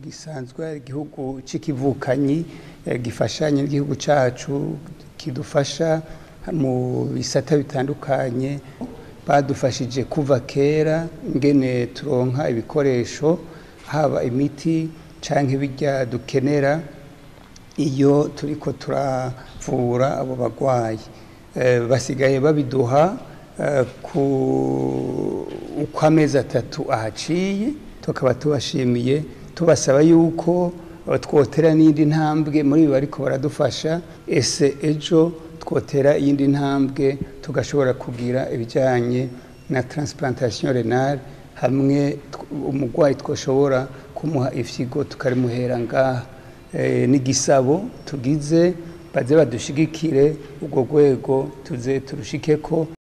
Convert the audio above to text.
gisanzwe ari igihugu c'ikivukanyi eh, gifashanya n'igihugu cacu kidufasha mu bisata bitandukanye badufashije kuva kera ngene turonka ibikoresho haba imiti canke ibirya dukenera iyo turiko turavura abo bagwayi Eh, basigaye babiduha eh, ku uko amezi atatu ahaciye tukaba tubashimiye tubasaba yuko eh, twotera n'indi ntambwe muri ibi bariko baradufasha ese ejo twotera iyindi ntambwe tugashobora kugira ibijyanye na transplantation renale hamwe tw- umurwayi twashobora kumuha ifyigo tukarimuhera ngaha Eh, n'igisabo tugize baze badushigikire urwo rwego tuze turushikeko